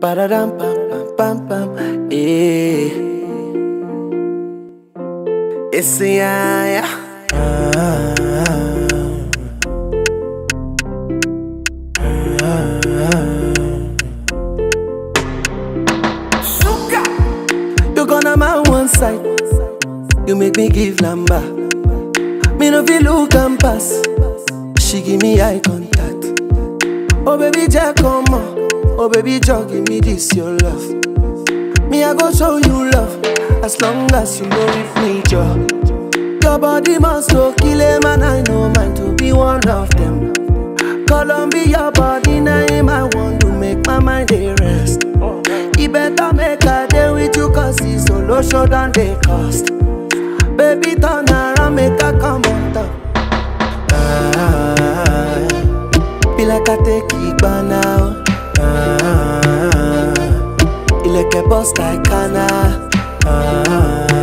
Ba-da-dum, pam, pam, pam, pam, yeah. It's a yeah, yeah. Suka. You gonna my one side. You make me give number. Me no feel look and pass. She give me eye contact. Oh baby, Jack, come on. Oh baby, Jack, give me this your love. Me I go show you love as long as you know with me, Joe. Your body must go kill a man. I know mine to be one of them. Columbia body name I want to make my mind a rest. You better make a day with you cause it's solo show than they cost. Baby turn around, make a come on top. Ah, be like I take it by now. Ah, ilẹ̀kẹ̀ bust like Ghana. Ah,